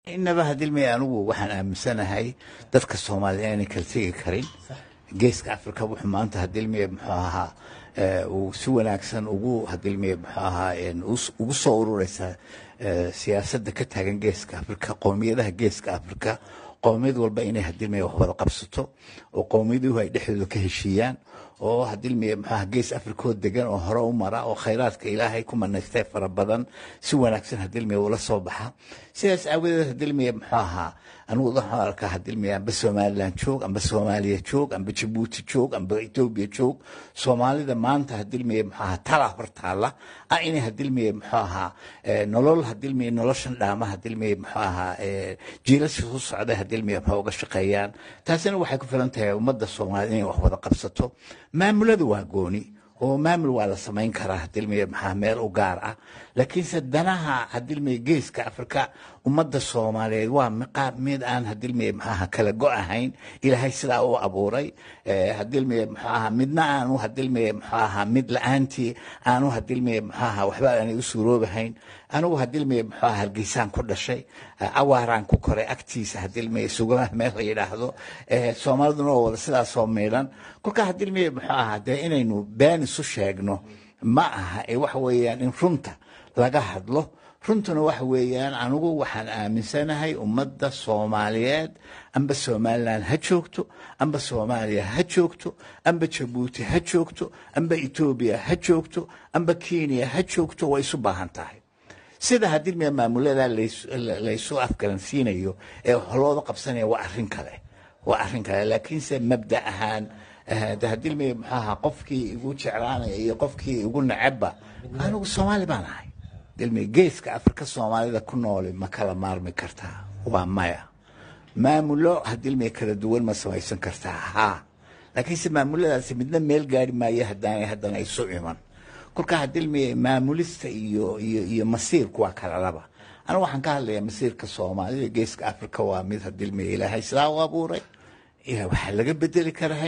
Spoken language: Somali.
inaba hadilmay anigu waxaan aaminsanahay dadka soomaaliya inay kala tegi karin geeska africa wuxuu maanta hadilmay muxuu ahaa uu si wanaagsan ugu hadilmay muxuu ahaa ugu soo urureysa siyaasadda ka taagan geeska africa qowmiyadaha geeska africa qowmiyad walba inay hadilmay wax wada qabsato oo qowmiyaduhu ay dhexdooda ka heshiiyaan oo hadilmay muxuaha gees africoo degan oo hore u mara oo khayraadka ilaahay ku manaystay fara badan si wanaagsan hadilmay ula soo baxa sidaas aawadeed hadilmay muxuu ahaa anigu waxaan arkaa hadilmay amba somaliland joog amba soomaaliya joog amba jabuuti joog amba etoobiya joog soomaalida maanta hadilmay muxuu ahaa tala hortaala ah inay hadilmay muxuu ahaa nolol hadilmay noloshan dhaama hadilmay muxuu ahaa jiilasha soo socda hadilmay muxuu uga shaqeeyaan taasina waxay ku filan tahay ummadda soomaalida inay wax wada qabsato maamulada waa gooni oo maamul waa la samayn karaa hadilmay maxaa meel u gaar ah laakiinse danaha hadilmay geeska afrika ummadda soomaaliyeed waa miqaab mid aan hadilmay maxaaha kala go ahayn ilaahay sidaa u abuuray hadilmay maxaaha midna aanu hadilmay maxaaha mid la-aantii aanu hadilmay maxaaha waxba aanay u suuroobahayn anigu hadilmay maxaaha hargeysaan ku dhashay awaaraan ku koray agtiisa hadilmay sugamaha meel la yidhaahdo soomaaliduna oo wada sidaasoo miidhan kolka hadilmay muxuu ahaa dee inaynu been isu sheegno ma aha ee waxa weeyaan in runta laga hadlo runtuna waxa weeyaan anigu waxaan aaminsanahay ummadda soomaaliyeed amba somaliland ha joogto amba soomaaliya ha joogto amba jabuuti ha joogto amba etoobiya ha joogto amba kenya ha joogto way isu baahan tahay sida hadilmia maamulada laysu afgaransiinayo ee looda qabsanaya waa arin kale waa arrin kale laakiinse mabda ahaan hadilmay maxaaha qofkii igu jeclaanaya iyo qofkii igu necebba anigu soomaali baan ahay dilmay geeska afrika soomaalida ku nooli ma kala maarmi kartaa waa maya maamulo hadilmay kala duwan ma samaysan kartaa haa laakiinse maamuladaasi midna meel gaari maayo haddaanay haddana isu iman kolka hadilmay maamulista iyo iyo iyo masiirku waa kala laba anigu waxaan ka hadlayaa masiirka soomaalida geeska afrika waa mid hadilmay ilaahay sidaa u abuuray waxaa laga bedeli karaa